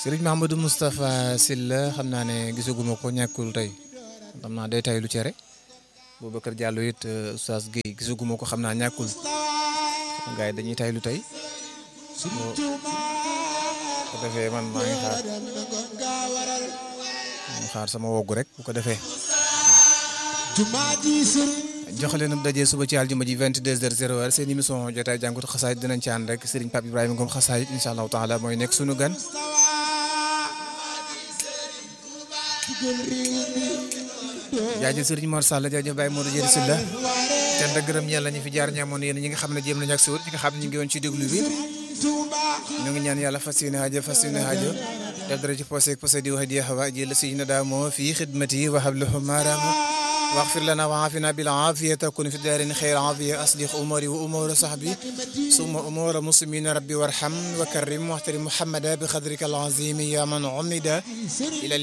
sëriñ Mahamadou Moustapha Sylla xam naa ne gisaguma ko ñàkkul tey xam naa day tay lu cere Boubacar Diallo it Oustaz Guèye gisaguma ko xam naa ñàkkul gars yi dañuy tay lu tey ko defee man maa ngi xaar maa ngi xaar sama woggu rek bu ko defee jox leen daje suba ci àljuma ji 22h00 seen émission jotaay jàngut xasaayit dinañ ci ànd rek Serigne Pape Ibrahima Ngom xasaayit incha allahu taala mooy nekk sunu gan. jaajëf Serigne Mor Sall jaajëf Baye Modou Dieng Sylla cant ak gërëm yàlla ñu fi jaar ñaamoon yéen ñi nga xam ne jéem nañu ak si wut ñi nga xam ne ñu ngi woon ci déglu bi ñu ngi ñaan yàlla fas yéene aajo fas yéene aajo def dara ci posé posé di wax di xawa jël si na daa moo fii xidmati wa hablahu maaraamu واغفر لنا وعافنا بالعافية تكون في الدارين خير عافية أصلح أموري وأمور صحبي ثم أمور مسلمين ربي وارحم وكرم واحترم محمدا بقدرك العظيم يا من عمد إلى